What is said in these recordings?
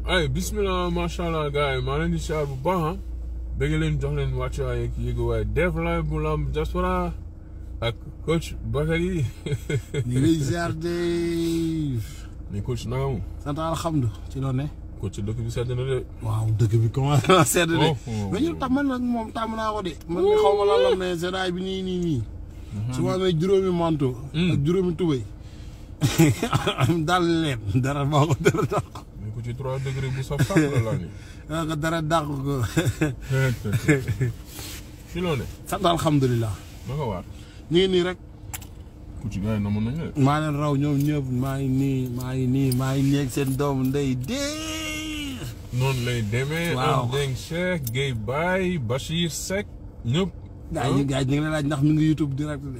ay bismillah macha allah gars yi maa leen di siyaar bu baax ah bëgg leen jox leen wàccuwaay ak yéegu waaye def la bu lamb diaspora ak coach Bakary ñu ngi lay ziar de ni coach naka mu sant alhamdulilah ci loolu ne. coach dëkk bi sedd na de waaw dëkk bi commencé naa sedd de. Oh, oh, mais ñun tam man nag moom tàmm naa ko de. man de xaw ma lan la mais seddaay bi nii nii nii. su ma amee juróomi manto. ak juróomi tubéy. daal leen dara baa ko dara dàq. mais ko ci trois degré bu saf saf la laa ni ah ko dara dàq ko. ci loo ne sant alhamdulilah. naka waar ñu ngi nii rek. coach gars yi namoon nañ la de maa leen raw ñoom ñëpp maa ngi nii maa ngi nii maa ngi nii ak seen doomu ndey dee. noonu lay demee Waaw. am Deng Cheikh Guèye Baye Bachir Seck ñëpp gaa yi gaa yi ñu ngi lay laaj ndax mi ngi YouTube direct de.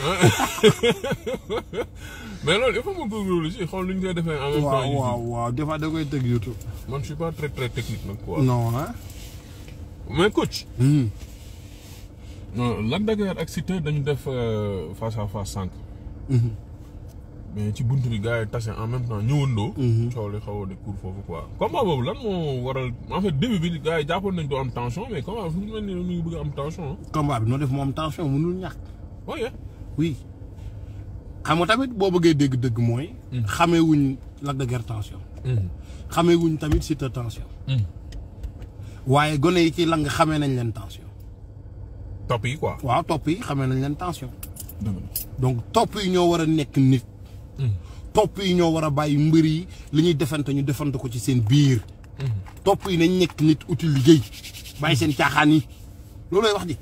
mais loolu il faut ma góorgóorlu si xool lu ñu koy defee en même temps waaw YouTube. waaw waaw des fois da koy tëgg YouTube. man je suis pas très très technique nag quoi. non ah. mais coach. Hmm. non Lac de Guiers ak Siteu dañu def euh, face à face sànq. Mhm. mais ci buntu bi gars yi tase en même temps ñëwandoo. Mhm. coow li xaw a de court foofu quoi. combat boobu lan moo waral en fait début bi gars yi jàppoon nañ doo am tension mais combat bi fu mu mel ni mi ngi bëgg a am tension combat bi noo def moom tension mënul ñàkk. ah. oui. oui. xam nga tamit boo bëggee dégg dëgg mooy. xamee wuñ Lac de Guiers tension. xamee wuñ tamit Siteu tension. waaye gone yi ci lang xamee nañ leen tension. topp yi quoi. waaw topp yi xamee nañ leen tension. dëgg la. donc topp yi ñoo war a nekk nit. topp yi ñoo war a bàyyi mbër yi li ñuy defante ñu defante ko ci seen biir. topp yi nañ nekk nit uti liggéey. bàyyi seen caaxaan yi loolooy wax ji.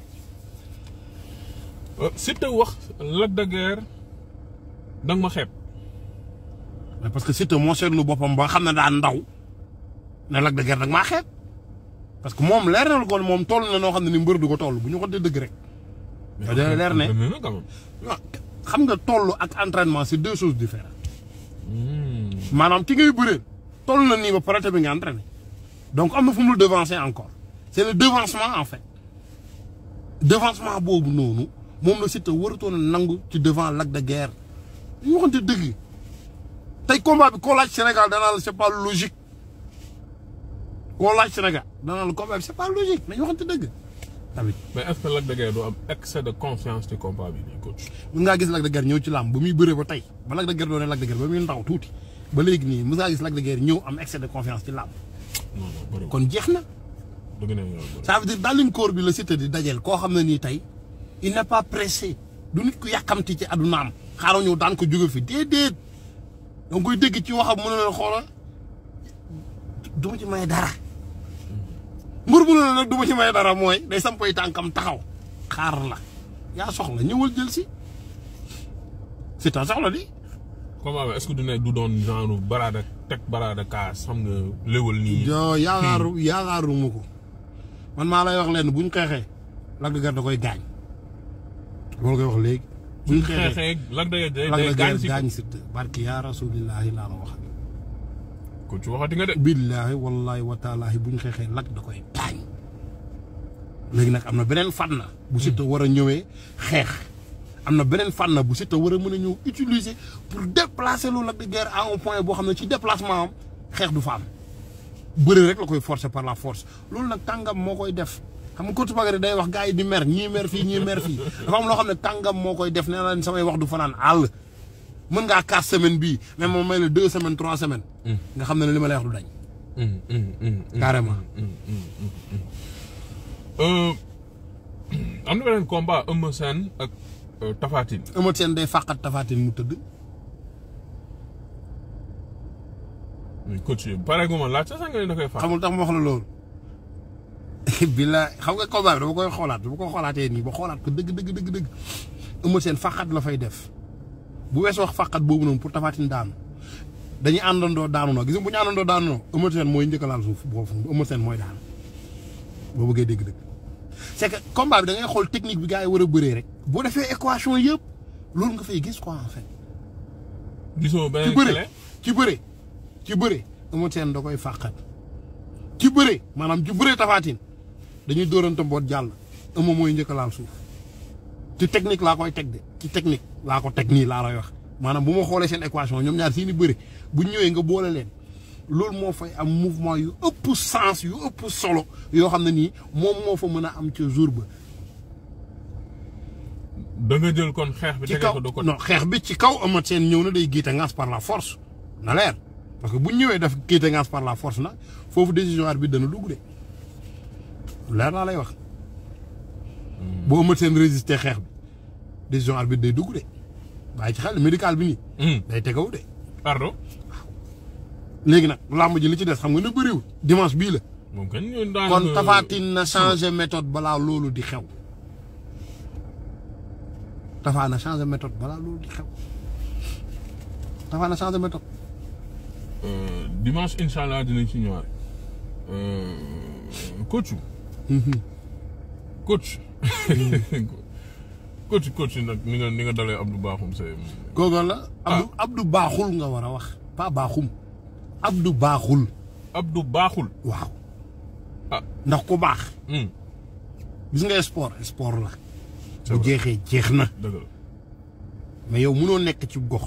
Euh, Siteu wax Lac de Guiers da nga ma xeeb. mais parce que Siteu moo seetlu boppam ba xam ne daa ndaw ne Lac de Guiers nag maa xeeb parce que moom leer na ko moom toll na noo xam ne ni mbër du ko toll bu ñu ko dee dëgg rek. te dina leer ne entraîné na quand même. waaw xam nga toll ak entraînement c'est deux choses différentes Hmm. maanaam ki ngay bëree toll na nii ba pare te bi nga entraîné donc am na fu mu la devancer encore c'est le devancement en fait devancement boobu noonu moom la Siteu waratoon a nangu ci devant Lac de Guiers ñu waxante dëgg tey combat bi koo laaj Sénégal danaa la c'est pas logique koo laaj Sénégal danaa la combat bi c'est pas logique nañu waxante dëgg tamit mais est-ce que Lac de Guiers doo am excès de confiance ci combat bi nii coach. mën ngaa gis Lac de Guiers ñëw ci làmb ba muy bëree ba tey ba Lac de Guiers doone Lac de Guiers ba muy ndaw tuuti ba léegi nii mën ngaa gis Lac de Guiers ñëw am excès de confiance ci làmb non non bëriwul kon jeex na dëgg na yow bëriwul. ça veut dire dallin koor bi la Siteu di dajel koo xam ne nii tey il n'est pas pressé du nit ku yàkkamti ci addunaam xaaral ñëw daan ko jóge fi déedéet danga koy dégg ci waxam mu ne leen xoola du ma ci may dara mbur bu ne la nag du ma ci may dara mooy day sampay tànkam taxaw xaar la yaa soxla ñëwal jël si Siteu soxla di combat bi est-ce que du ne du doon genre baraada teg baraada kaas xam nga léwal nii. jo yaakaaru yaakaaruma ko man maa lay wax leen buñ xeexee Lac de Guiers da koy gaañ loolu koy wax léegi buñ xeexee xeexee Lac de Guiers day Lac day de gaañ Guiers si gaañ Siteu barki yaa rasulillahi laa la wax coach waxati nga de. billaahi wallahi wa taalaahi buñ xeexee Lac da koy gaañ léegi nag am na beneen fànn bu Siteu war a ñëwee xeex am na beneen fànn bu Siteu war a mën a ñëw utiliser pour déplacer lu Lac de Guiers à un point boo xam ne ci déplacement am xeex du fa am bëri rek la koy forcer par la force loolu nag tàngam moo koy def xam nga Coach Bakary day wax gars yi di mer ñii mer fii ñii mer fii dafa am loo xam ne tàngam moo koy def nee na leen samay wax du fanaan àll mën ngaa quatre semaines bii mais moom may la deux semaines trois semaines nga xam ne li ma lay wax du dañ Hum, hum, hum, hum. carrément Euh, am na beneen combat Eumeu Sène ak euh, Tapha Tine. Eumeu Sène day fàqat Tapha Tine mu tëdd mais coach yi pare gu ma laaj sax nga ne da koy fàq. xamul tax ma wax la loolu billaay xam nga combat bi dama koy xoolaat dama ko xoolaatee nii ba xoolaat ko dëgg dëgg dëgg dëgg Eumeu Sène fàqat la fay def bu weesoo wax fàqat boobu noonu pour Tapha Tine daanu dañuy àndandoo daanu noo gis nga bu ñu àndandoo daanu noo Eumeu Sène mooy njëkk a laal suuf boobu Eumeu Sène mooy daanu boo bëggee dégg dëgg c'est que combat bi da ngay xool technique bi gars yi war a bëree rek boo defee équation yëpp loolu nga fay gis quoi en fait. gisoo ci beneen bëre clé. ci bëre ci bëre Eumeu Sène da koy fàqat ci bëre maanaam ci bëre Tapha Tine dañuy dóorante mboot jàll Eumeu mooy njëkk a laal suuf ci technique laa koy teg de ci technique laa ko teg nii laa lay wax maanaam bu ma xoolee seen équation ñoom ñaar seeni bëre bu ñu ñëwee nga boole leen loolu moo fay am mouvement yu ëpp sens yu ëpp solo yoo xam ne nii moom moo fa mën a am ca jour ba da nga jël kon xeex bi ci tegee kaw ko de côté non xeex bi ci kaw Eumeu Sène ñëw na day giite ngaas par la force na leer parce que bu ñu ñëwee def giite ngaas par la force nag foofu décision arbitre dana dugg de leer naa lay wax boo Eumeu Sène résister xeex bi décision arbitre day dugg de bàyyi ci xel médical bi nii Hum, day tegaw de pardon léegi nag làmb ji li ci des xam nga ne bëriwul dimanche bii la moom kañ ñu daan kon Tapha Tine na changé méthode balaa loolu di xew Tapha na changé méthode balaa loolu di xew Tapha na changé méthode Euh, dimanche incha allah dinañ ci ñëwaat Euh, coach coach coach coach nag ni nga ni nga dalee Abdou Bakhoum c'est googu la Abdou Abdou baaxul nga war a wax pas baaxum Abdou baaxul Abdou baaxul waaw ah ndax ku baax hum, gis nga sport sport la C'est bu vrai. jeexee jeex na dëgg la mais yow mënoo nekk ci gox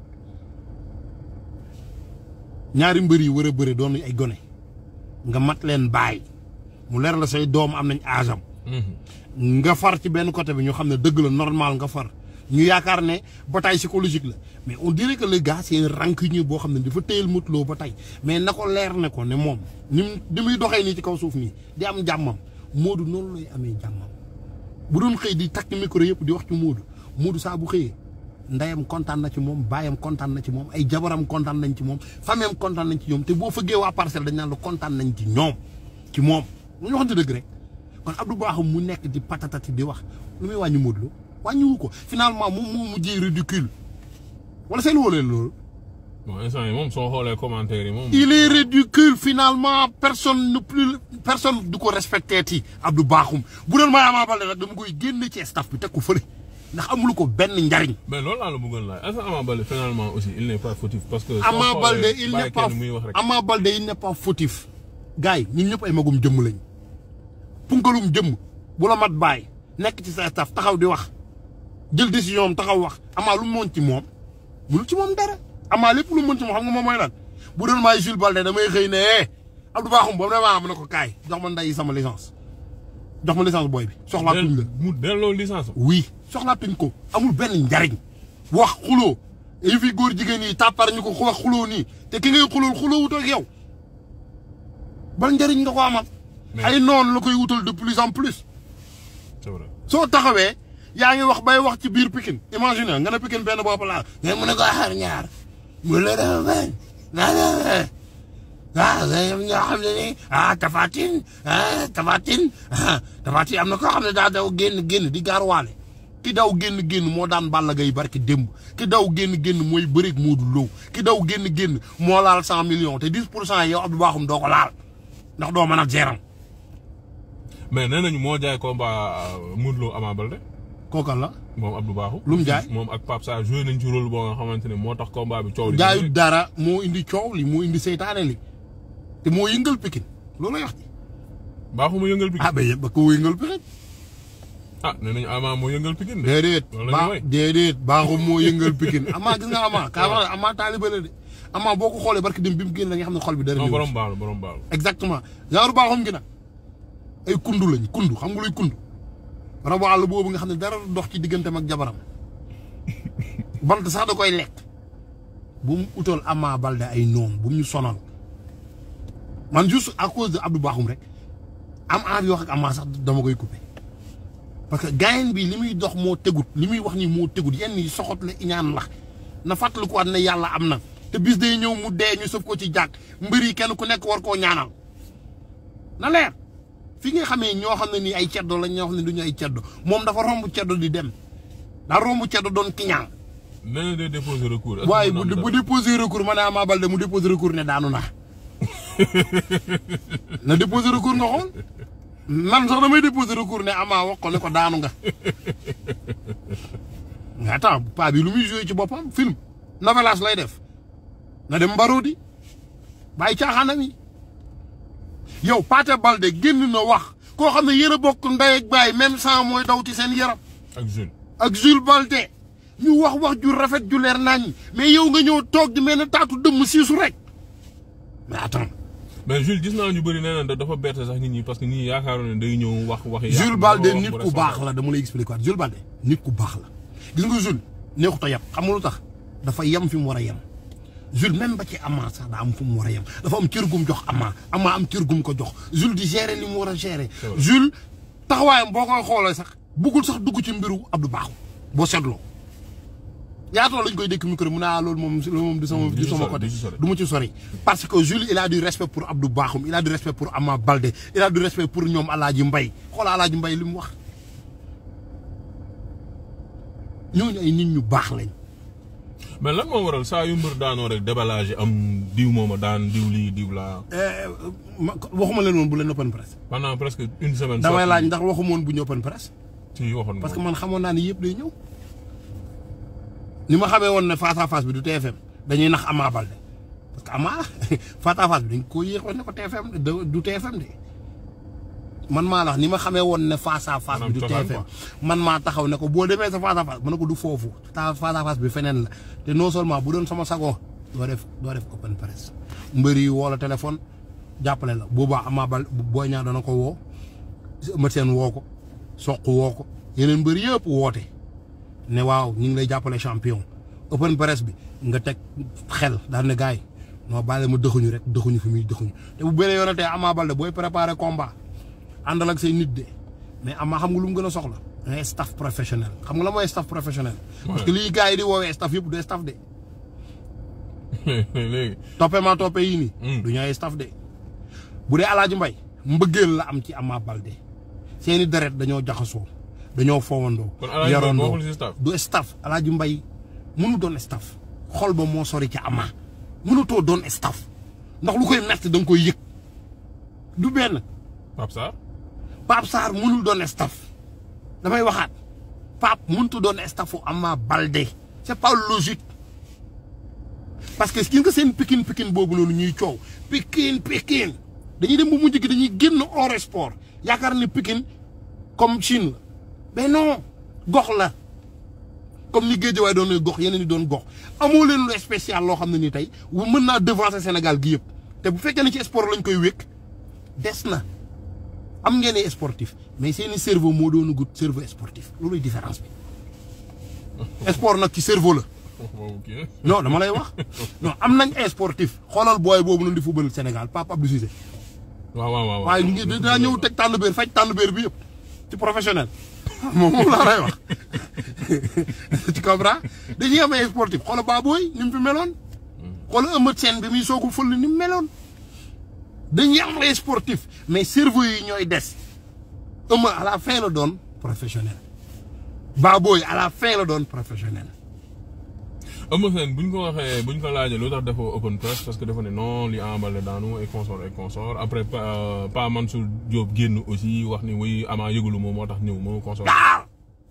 ñaari mbër yi war a bëre doon ay gone nga mat leen bàyyi mu leer la say doom am nañ aasam Mhm. nga far ci benn côté bi ñu xam ne dëgg la normal nga far ñu yaakaar ne bataille psychologique la mais on dirait que le gars c'est un rancunier boo xam ne dafa téyel mutloo ba tey mais na ko leer ne ko ne moom ni mu ni muy doxee nii ci kaw suuf nii di am jàmmam Moodu noonu lay amee jàmmam bu doon xëy di takk micro yëpp di wax ci Moodu Moodu saa bu xëyee ndeyam kontaan na ci moom baayam kontaan na ci moom ay jabaram kontaan nañ ci moom famem kontaan nañ ci ñoom te boo fëggee waa parcelle dañ naan la kontaan nañ ci ñoom ci moom ñu waxante dëgg rek kon Abdou Bakhoum mu nekk di patatati di wax lu muy wàññi Modou Lo wàññiwu ko finalement moom moo mujjee ridicule wala seen woo leen loolu. bon instant yi moom soo xoolee commentaire yi moom. il est ridicule finalement personne ne plus personne du ko respecté ti Abdou Bakhoum bu doon may Ama Baldé nag dama koy génne ci staff bi teg ko fële ndax amulu ko benn njariñ. mais loolu laa la bëggoon laaj est-ce que Ama Baldé finalement aussi il n'est pas fautif parce que. soo Ama xoolee Baldé il bàyyi n'est pas kenn muy wax rek. Ama Baldé il n'est pas fautif. gars yi ñun ñëpp ay magum jëmm lañ punkalum jëmm bu la mat bàyyi nekk ci sa staff taxaw di wax jël décision am taxaw wax Ama lu mu mën ci moom mënul ci moom dara Ama lépp lu mu mën ci moom xam nga moom mooy lan bu doon maay Jules Baldé damay xëy ne eh Abdou Bakhoum ba mu ne maa am na ko kaay jox ma nday sama licence jox ma licence booy bi soxlaatuñ la. mu delloo licence am. oui soxlaatuñ ko amul benn njariñ wax xuloo yi fi góor jigéen yi tàppar ñu ko wax xuloo nii te ki ngay xulool xuloo wut ak yow ban njariñ nga ko amal Mais- ay noonu la koy wutal de plus en plus c'est vrai. soo taxawee yaa ngi wax bay wax ci biir Pikine imagine nga ne Pikine benn bopp laa nga mën a ko xaar ñaar mu la dafa bañ naa na ah ñoo xam ne ni ah Tafatine ah Tafatine ah Tafatine am na koo xam ne daa daw génn génn di gaarwaale ki daw génn génn moo daan Balla Gaye barki démb ki daw génn génn mooy bëreeg Modou Lo ki daw génn génn moo laal cent millions te dix pour cent yow Abdou Bakhoum doo ko laal ndax doo mën a geram mais nee nañu moo jaay combat Modou Lo Ama Baldé kooka la moom Abdou Bakhoum. Lu mu jaay? moom ak Pape Sarr joué nañ ci rôle boo nga xamante ne moo tax combat bi coow li. jaayu dara moo indi coow li moo indi seytaane li te moo yëngal Pikine loolu lay wax ci Bakhoum a yëngal Pikine. ah ba ba ko yëngal Pikine ah nee nañu Ama moo yëngal Pikine de. déedéet Loolu la ñu ba way. déedéet baaxum moo yëngal Pikine amaa gis nga amaa kaa wax amaa taaliba la de amaa boo ko xoolee barki dem bi mu génn la nga xam ne xol bi dara non ñëw borom ci. baalu borom baalu. exactement genre baaxum gi nag ay kundu lañ kundu xam nga luy kundu rabu àll boobu nga xam ne dara du dox ci digganteem ak jabaram bant sax da koy lekk bu mu utal Ama Baldé ay noom bu mu ñu sonal man juste à cause de Abdou Bakhoum rek am envie wax ak Ama sax dama koy coupé parce que gaayen bi li muy dox moo tegut li muy wax ni moo tegut yenn yi soxot la iñaan la na fàttalikuwaat ne yàlla am na te bis day ñëw mu dee ñu sëf ko ci jàkk mbir yi kenn ku nekk war koo ñaanal na leer fi nga xamee ñoo xam ne nii ay ceddo lañ ñoo xam ne du ñu ay ceddo moom dafa romb ceddo di dem daa romb ceddo doon kiñaan nee na day déposer recours. est-ce que waaye mën bu na am bu dara? déposé recours ma ne Ama Baldé mu déposé recours ne daanu naa na déposé recours nga xool man sax damay déposé recours ne Ama wax ko ne ko daanu nga nga attends paa bi lu muy joué ci boppam film novelas lay def na dem mbaroo di bàyyi caaxaanam yi yow Pathé Baldé génn na wax koo xam ne yéen a bokk ndey ak baay même sang mooy daw ci seen yaram ak Jules. ak Jules Baldé ñu wax wax ju rafet ju leer nañ mais yow nga ñëw toog di mel ne taatu dëmm siisu rek mais attends mais Jules gis naa ñu bëri nee na dafa bett sax nit ñi parce que nit ñi yaakaaroon ne day ñëw wax wax. Jules Balde nit ku baax la dama lay expliquer waat Jules Balde nit ku baax la gis nga Jules neexut a yem xam nga lu tax dafa yem fi mu war a yem Jules même ba ci Ama sax daa am fu mu war a yem dafa am cër gum jox Ama Ama am cër gum ko jox Jules di gérer li mu war a gérer. Jules taxawaayam boo koy xoolee sax buggul sax dugg ci mbiru Abdou Bakhoum boo seetloo. yaatoo lañ koy dékk micro mu ne ah loolu moom loolu moom du sama du sama côté du ma ci sori parce que Jules il a du respect pour Abdou Bakhoum il a du respect pour Ama Baldé il a du respect pour ñoom Alaaji Mbay xoola Alaaji Mbay li mu wax ñooñu ay nit ñu baax lañ mais lan moo waral saa yu mbër daanoo rek déballage am diw mooma daan diw lii diw laa. waxuma leen woon bu leen open press pendant presque une semaine. damay laaj ndax waxuma woon bu ñu open press ci waxoon parce que man xamoon naa ni yëpp day ñëw ni ma xamee woon ne face à face bi du TFM dañuy nax Ama Baldé parce que Ama face à face bi dañ ko yéex ne ko TFM du TFM de man maa la wax ni ma xamee woon ne face à face bi du TFM man maa taxaw ne ko boo demee sa face à face ma ne ko du foofu ta face à face bi feneen la te non seulement bu doon sama sago doo def doo def open press mbër yi woo la téléphone jàppale la boobaa Ama Baldé booy ñaa dana ko woo Eumeu Sène woo ko soq woo ko yeneen mbër yëpp woote ne waaw ñu ngi lay jàppale champion open press bi nga teg xel daal ne gars yi non bàyyi ma dëxuñu rek dëxuñu fi muy dëxuñu te bu bëre yoonatee Ama Baldé booy préparer combat àndal ak say nit de mais Ama xam nga lu mu gën a soxla ngay staff professionnel xam nga la mooy staff professionnel. parce que lii gars yi di woowee staff yëpp du staff de. léegi. toppee maa toppee yii nii. du ñooy staff de. bu dee Alaaji Mbay mbëggeel la am ci Ama Baldé seeni deret dañoo jaxasoo. dañoo foowandoo. kon Alaaji Mbay bokkul ci staff. du staff Alaaji Mbay mënu doon staff xol ba moo sori ca Ama mënutoo doon staff ndax lu koy metti da nga koy yëg du benn. Pape Sarr. Pape Sarr mënul doon staff damay waxaat Pape mënutu doon staffu Ama Baldé c'est pas logique parce que gis nga seen pikin pikin boobu noonu ñuy coow pikin pikin dañuy dem ba mujj gi dañuy génn hors sport yaakaar ne pikin comme Chine la. mais non gox la comme ni Guédiawaye doon gox yeneen ni doon gox amoo leen lu spécial loo xam ne ni tey mën naa devancer Sénégal gi yëpp te bu fekkee ne ci sport lañ koy wékk des na am ngeen ay sportif mais seeni cerveau moo doon gut cerveau sportif looluy différence bi sport nag ci cerveau la. non dama lay wax non am nañ ay sportif xoolal booy boobu noonu di football Sénégal Pape Abdou Cissé. waaw waaw waaw waaye ñu ngi dinaa ñëw teg tànn béer faj tànn béer bi yëpp ci professionnel. moom moom laa lay wax tu comprends dañuy am ay sportif xoolal Baboy ni mu fi meloon. xoolal Eumeu Sène bi muy soog a fël ni mu meloon. dañuy am ay sportif mais cerveau yi ñooy des Eumeu à la fin la doon professionnel Baboy à la fin la doon professionnel. Eumeu Sène bu ñu ko waxee bu ñu ko laajee lu tax dafa open press parce que dafa ne non li Ama Baldé daanu ay consort ay consort après pa Pa Mansour Diop génn aussi wax ni wuy Ama yëgulu moom moo tax ñëw moo consort. waaw.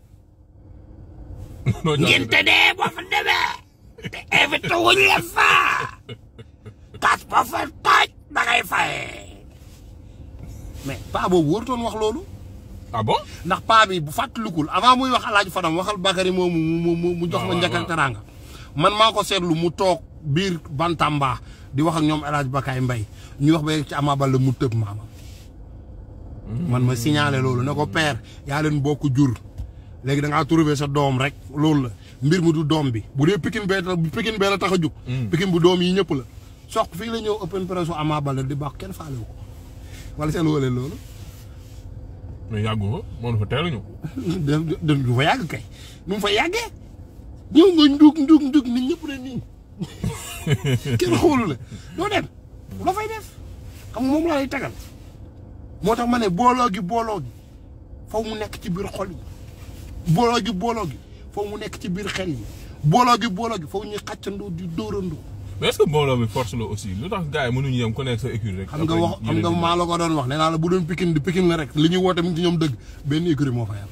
noo ngeen te dee boo fa demee. te invité wuñ la fa. kas boo fa taaj da ngay fay. mais paa boobu warutoon wax loolu. ah bon. ndax paa bi bu fàttalikul avant muy wax alaaju Fadam waxal Bakary moomu mu mu mu jox ma njëkk ak teraanga man maa ko seetlu mu toog biir Bantamba di wax ak ñoom El Hadj Bakay Mbaye ñuy wax ba ci Ama Baldé mu tëb maama. man ma signalé loolu ne ko père yaa leen bokk jur. léegi da ngaa trouvé sa doom rek loolu la mbir mi du doom bi bu dee pikin bee tax pikin bee la tax a jug. pikin bu doom yi ñëpp la. soq fii la ñëw open press Ama Baldé di baax kenn faale wu ko wala seen wële loolu. mais yàggu fa moo fa teel a ñëw. de de du fa yàgg kay nu mu fa yàggee ñëw nga ndug ndug ndug nit ñëpp ne nii kenn xoolu la doo dem la fay def xam nga moom laa lay tagal moo tax ma ne booloo gi booloo gi faw mu nekk ci biir xol yi booloo gi booloo gi faw mu nekk ci biir xel yi booloo gi booloo gi faw ñuy xàccandoo di dóorandoo. mais est-ce que mbooloo mi force la aussi lu tax gars yi mënuñu yem ku nekk sa écurie rek. xam nga wax xam nga maa la ko doon wax nee naa la bu doon pikin di pikin la rek li ñuy woote mu ci ñoom dëgg benn écurie moo fa yam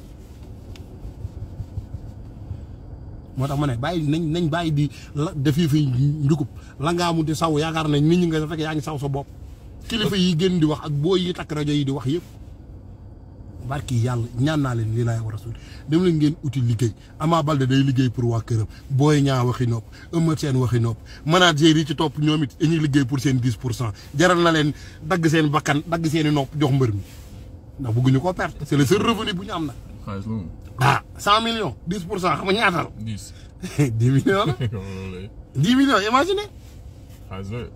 moo tax ma ne bàyyi nañ nañ bàyyi di la defi fi njukub la ngaa mu di saw yaakaar nañ nit ñi nga fekk yaa ngi saw sa bopp. kilifa yi gën di wax ak booy yi takk rajo yi di wax yëpp barki yàlla ñaan naa leen lii laay war a suul dem leen ngeen uti liggéey Ama Baldé day liggéey pour waa këram Boy Niang waxi nopp Eumeu Sène waxi nopp manager yi ci topp ñoom it dañuy liggéey pour seen 10 pour cent jaral na leen dagg seen bakkan dagg seen i nopp jox mbër mi ndax bëgguñu ko perte c'est le seul revenu bu ñu am nag xaalis moom ah 100 millions 10 pour cent xam nga ñaata la dix 10 millions la loolu lay 10 millions imagine xaalis la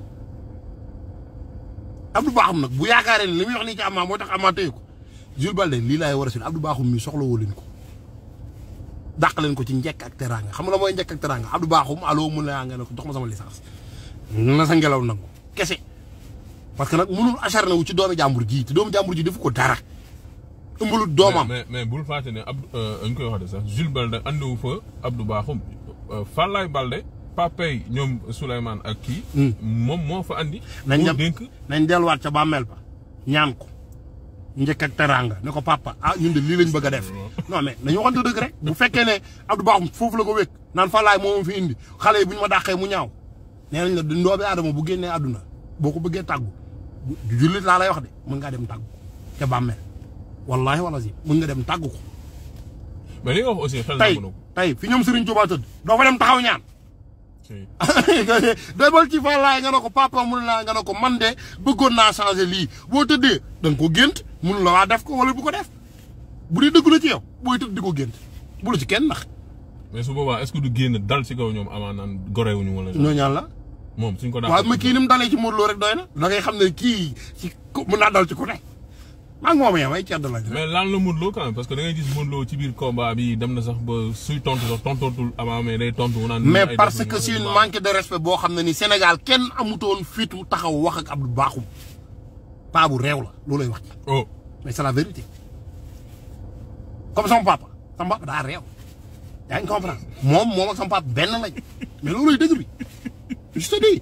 Abdou Bakhoum nag bu yaakaaree ne li muy wax nii ci Ama moo tax Ama téye ko Jules Baldé lii laay war a suul Abdou Bakhoum mi soxla woo leen ko dàq leen ko ci njekk ak teraanga xam nga la mooy njekk ak teraanga Abdou Bakhoum allo mun na nga ne ko jox ma sama licence na sa ngelaw nangu kese parce que nag mënul acharné wu ci doomi jàmbur ji te doomu jàmbur ji defu ko dara ëmbalut doomam mais mais bul fàtte ne Abdou dañ koy wax de sax Jules Balde andiwu fa Abdou Bakhoum Fallaye Balde papay ñoom Souleymane ak kii. moom moo fa andi. nañ pour dem dénk nañ delluwaat ca bàmmeel ba ñaan ko njëkk ak teraanga ne ko papa ah ñun de lii lañ bëgg a def non mais nañu waxante dëgg rek bu fekkee ne Abdou Bakhoum foofu la ko wékk naan Fallaye moo ma fi indi xale yi bu ñu ma dàqee mu ñaaw nee nañ la ndoobi aadama bu génnee àdduna boo ko bëggee tàggu bu jullit laa lay wax de mën ngaa dem tàggu ca bàmmeel wallaahi wala si mën nga dem tàggu ko mais li nga wax aussi xel tey nangu na ko. tey fi ñoom Serigne Touba tëdd doo fa dem taxaw ñaan si débal ci Fallaye nga ne ko papa mun naa nga ne ko man de bëggoon naa changer lii boo tëddee da nga ko gént mun la waa def ko wala bu ko def bu dee dëggu la ci yow booy tëdd di ko gént bu la ci kenn ndax mais su boobaa est-ce que du génn dal ci kaw ñoom amaa naan gorewuñu wala. ñoo ñaan la moom suñ ko daan. waaw mais kii ni mu dalee ci Modou Lo rek doy na da ngay xam ne kii ci ku mun naa dal ci ku ne maa ngi moom yam ay cedd lañ mais lan la Modou Lo quand même parce que da ngay gis Modou Lo ci biir combat bi dem na sax ba suy tontu sax tontootul avant mais day tontu. naan mais ay parce defuñu que c'est wala une du baax. manque de respect boo xam ne ni Sénégal kenn amutoon fitu taxaw wax ak Abdou Bakhoum paa bu réew la loolay wax ci oh mais c'est la vérité comme sama papa sama papa daa réew yaa ngi comprendre moom moom ak sama papa benn lañ mais looluy dëgg bi je te dis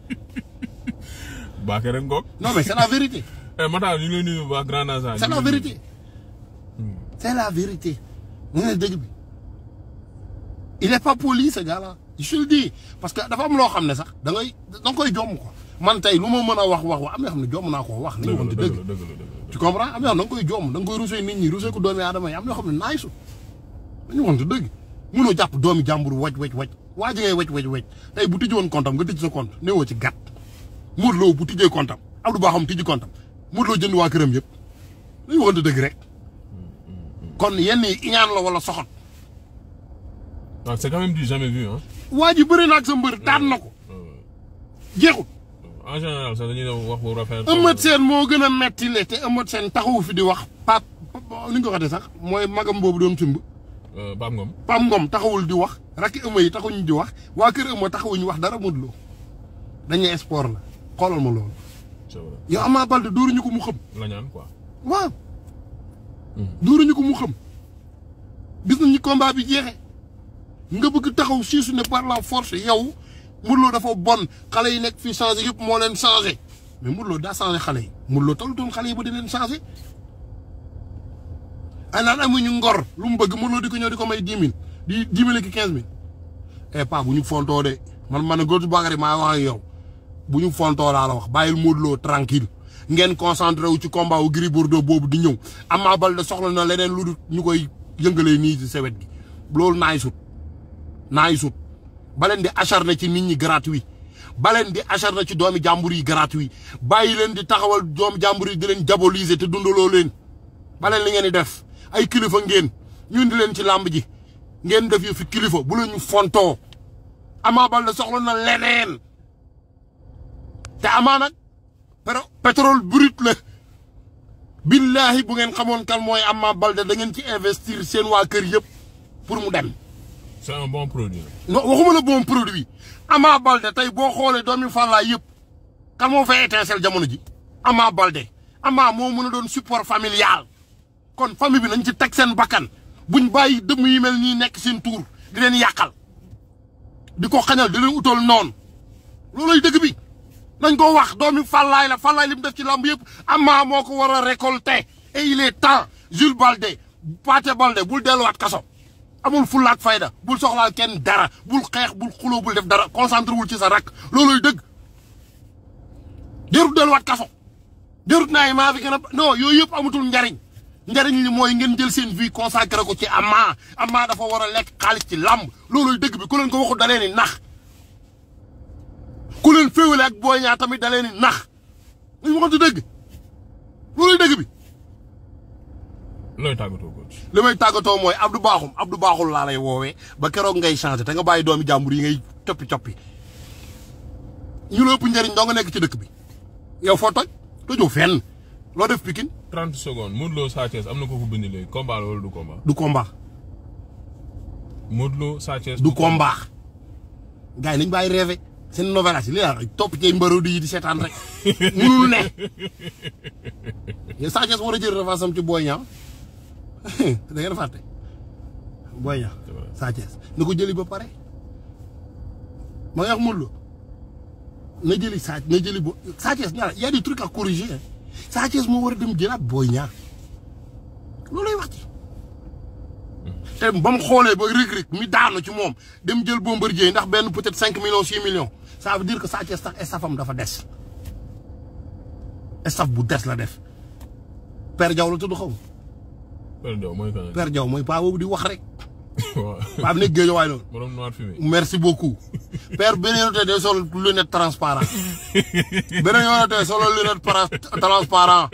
Baake rek ngoog. non mais c'est la vérité eh Matar ñu ngi lay nuyu bu baax Grand Nassar. c'est la vérité c'est la vérité mu ne dëgg bi il est pas poli ce gars-là je te le dis parce que dafa am loo xam ne sax da ngay da nga koy jomm quoi man tey lu ma mën a wax wax wax am na yoo xam ne jomm naa koo wax nañu dëgg waxante la dëgg dëgg la dëgg la dëgg tu comprends am na yoo xam da nga koy jomm da nga koy rusee nit ñi rusee ko doomi aadama yi am na yoo xam ne naay su dañu waxante dëgg mënoo jàpp doomi jàmbur waj waj waj waa ji ngay waj waj waj tey bu tijji woon compte am nga tijji sa compte néewoo ci gàtt Modou Lo bu tijjee compte am Abdou Bakhoum tijji compte am Modou Lo jënd waa këram yëpp dañu waxante dëgg rek kon yenn yi iñaan la wala soxot la. c'est quand même du jamais vu hein. waa ji bëri na ak sa mbër daan na ko jeexul en général sax dañuy wax bu rafet. Eumeu Sène moo gën a metti le te Eumeu Sène taxawu fi di wax pap ni nga ko waxee sax mooy magam boobu doon simb Euh, Pape Ngom. Pam Ngom taxawul di wax rakki Eumeu yi taxawuñu di wax waa kër Eumeu taxawuñu wax dara Modou Lo dañuy sport la xoolal ma loolu c'est vrai yow Ama Baldé dóoruñu ko mu xam la ñaan quoi. waaw dóoruñu ko mu xam gis nañ ni combat bi jeexe nga bëgg taxaw siisu ne par la force yow Modou Lo dafa bon xale yi nekk fii changé yëpp moo leen changé mais Modou Lo daa changé xale yi Modou Lo talutoon xale yi ba di leen changé ay naan amuñu ngor lu mu bëgg Modou Lo di ko ñëw di ko may dix mille di dix mille ki quinze mille eh pas bu ñu fontoo de man man góor Bakary maa wax ak yow bu ñu fontoo laa la wax bàyyil Modou Lo tranquille ngeen concentré wu ci combat wu Gris Bordeaux boobu di ñëw Ama Baldé soxla na leneen lu dul ñu koy yëngalee nii ci sewet gi loolu naay sut naay sut ba leen di acharné ci nit ñi gratuit ba leen di acharné ci doomi jàmbur yi gratuit bàyyi leen di taxawal doomi jàmbur yi di leen diaboliser te dundaloo leen ba leen li ngeen di def ay kilifa ngeen ñun di leen ci làmb ji ngeen def yu fi kilifa bu la ñu fontoo Ama Baldé soxla na leneen te Ama nag pero pétrole brut la billahi bu ngeen xamoon kan mooy Ama Baldé da ngeen ci investir seen waa kër yëpp pour mu dem c'est un bon produit. non waxuma la bon produit Ama Baldé tey boo xoolee doomi Fallaye yëpp kan moo fay étincelle jamono ji Ama Baldé Ama moo mën a doon support familial kon famille bi nañ ci teg seen bakkan buñ bàyyi dëmm yi mel nii nekk seen tuur di leen yàqal di ko xañal di leen utal noonu looloy dëgg bi nañ ko wax doomi Fallaye la Fallaye li mu def ci lamb yëpp Ama moo ko war a récolter et il est temps Jules Baldé Pathé Baldé bul delluwaat kaso amul fullaak fayda bul soxlaal kenn dara bul xeex bul xuloo bul def dara concentré wul ci sa rakk looloy dëgg jarut delluwaat kaso jarut naa yi maa fi gën a non yooyu yëpp amatul njariñ njariñ li mooy ngeen jël seen vie consacré ko ci Ama Ama dafa war a lekk xaalis ci làmb looluy dëgg bi ku leen ko waxu da leen ni nax ku leen féewale ak Boy Niang tamit da leen ni nax ñu waxante dëgg looluy dëgg bi looy tàggatoo coach. li may tàggatoo mooy Abdou Bakhoum Abdou Bakhoum laa lay woowee ba keroog ngay changé te nga bàyyi doomi jàmbur yi ngay coppi coppi ñu la ëpp njëriñ doo nga nekk ci dëkk bi yow foo toj tojoo fenn loo def Pikine 30 secondes Modou Lo Sa Thiès am na ko fu bind léegi combat la wala du combat. du combat Modou Lo Sa Thiès. du combat gars yi nañ bàyyi rêvé seen novelas yi li la topp ci mbarodi yi di seetaan rek munul ne yow Sa Thiès war a jël revanche am ci Boy Niang da ngeen fàtte Boy Niang C'est vrai. Sa Thiès na ko jëli ba pare ma nga wax Modou Lo na jëli Sa na jëli bo Sa Thiès ñaar y a des trucs à corriger hein. Sa Thiès moo war a dem jëlaat Boy Niang loolay wax ci te ba mu xoolee ba Reug Reug mi daanu ci moom dem jël Bombardier ndax benn peut-être cinq millions six millions ça veut dire que Sa Thiès sax estafam dafa des estaf bu des la def Père Diaw la tudd xaw ma Père Diaw mooy kan. Père Diaw mooy paa boobu di wax rek waaw. paa bi nekk géej waay loolu borom noir fumé. merci beaucoup Père beneen yoon tey day sol lunette transparent beneen yoon tey solo lunette para- transparent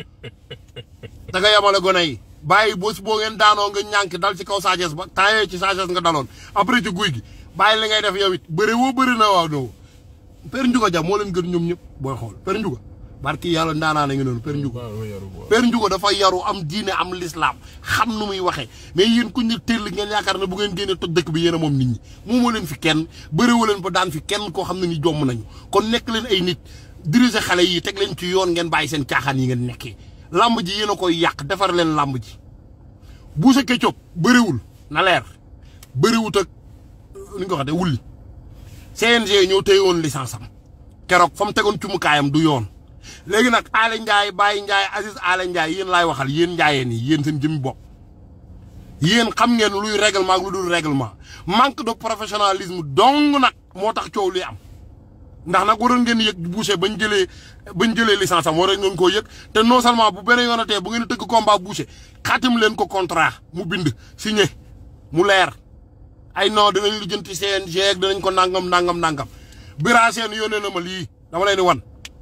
da nga yemale gone yi bàyyi bés boo ngeen daanoo nga ñànk dal ci kaw Sa Thiès ba temps yooyu ci Sa Thiès nga daloon après ci guy gi bàyyi li ngay def yow it bëri woo bëri na waaw no Père Ndiouga Dia moo leen gën ñoom ñëpp booy xool Père Ndiouga barki yàlla ndaanaa na ngi noonu Père Ndiouga waaw yaru quoi. Père Ndiouga dafa yaru am diine am lislaam xam nu muy waxee mais yéen ku ñu teel ngeen yaakaar ne bu ngeen génnee toj dëkk bi yéen a moom nit ñi moomoo leen fi kenn bëriwoo leen ba daan fi kenn koo xam ne ni jomm nañu kon nekk leen ay nit diriger xale yi teg leen ci yoon ngeen bàyyi seen caaxaan yi ngeen nekkee làmb ji yéen a koy yàq defar leen làmb ji Boucher Ketchup bëriwul na leer bëriwut ak ni nga ko waxee wulli CNG ñoo téye woon licence am keroog fa mu tegoon cumukaayam du yoon léegi nag Aly Ndiaye Baye Ndiaye Aziz Aly Ndiaye yéen laay waxal yéen njaayeen yi yéen seen jëmmi bopp yéen xam ngeen luy règlement ak lu dul règlement manque de professionnalisme dong nag moo tax coow li am ndax nag waroon ngeen yëg Boucher bañ jëlee bañ jëlee licence am waroon ngeen koo yëg te non seulement bu beneen yoonatee bu ngeen di tëgg combat Boucher xaatim leen ko contrat mu bind signé mu leer ay non dinañ lijjanti CNG ak dinañ ko nangam nangam nangam Bira Sène yónnee na ma lii dama leen di wan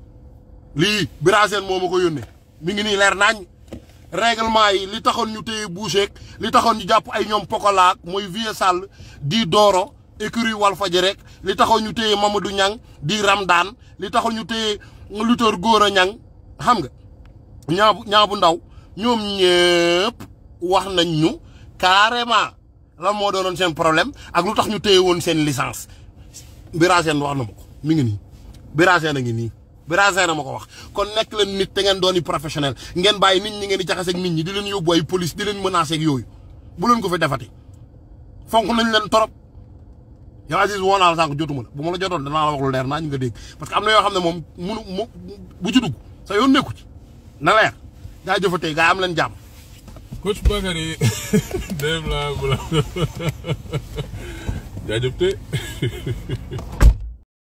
lii Bira Sène moo ma ko yónnee mi ngi nii leer nañ règlement yi li taxoon ñu téye Boucher li taxoon ñu jàpp ay ñoom Pokola mooy Vieux Sall di Doro écurie Walfadjri rek li taxoon ñu téye Mamadou Niang di Ramdan li taxoon ñu téye lutteur Gora Niang xam nga ñaabu ñaabu ndaw ñoom ñëpp wax nañ ñu carrément lan moo doonoon seen problème ak lu tax ñu téye woon seen licence Bira Sène wax na ma ko mi ngi nii Bira Sène a ngi nii Bira Sène a ma ko wax kon nekk leen nit te ngeen dooni professionnel ngeen bàyyi nit ñi ngeen di jaxase ak nit ñi di leen yóbbu ay police di leen menacer ak yooyu bu leen ko fi defati fonk nañ leen torop yow Aziz woo naa la sànq jotuma la bu ma la jotoon danaa la wax lu leer naa ñu nga dégg parce que am na yoo xam ne moom munu mu bu ci dugg sa yoon nekku ci na leer gaa jëfatee gaa am leen jàmm coach Bakary Deme la bu la jaajëf te